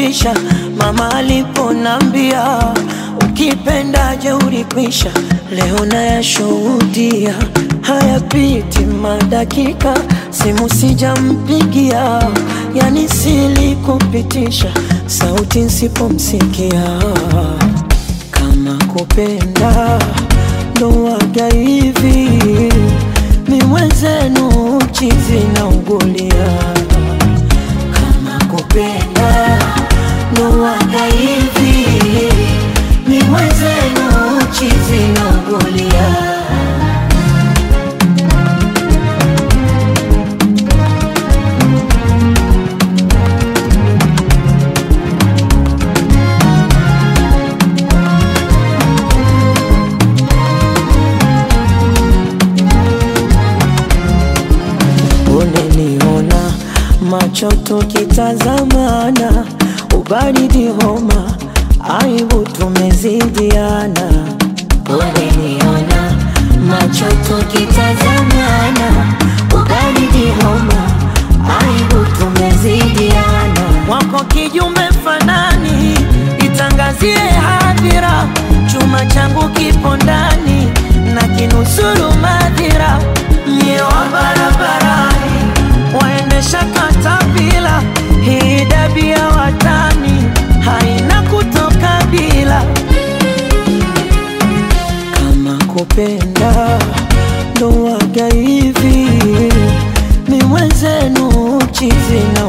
nilifundisha mama aliponambia ukipenda jeuri kwisha. Leo nayashuhudia hayapiti madakika, simu sijampigia, yani silikupitisha sauti nsipomsikia. Kama kupenda ndo waga hivi, mi mwenzenu chizi na ugulia. Kama kupenda ndo waga hivi, mi mwenzenu chizi na ugulia. Uneniona macho tukitazamana, ubaridi homa, aibu tumezidiana. Uneniona macho tukitazamana, ubaridi homa, aibu tumezidiana. Wako kijume fanani, itangazie hadhira, chuma changu kipo ndani na kinusuru madhira, mie wa barabarani waendesha katapila, hii dabi ya watani haina kutoka bila. Kama kupenda ndo waga hivi, mi mwenzenu chizi na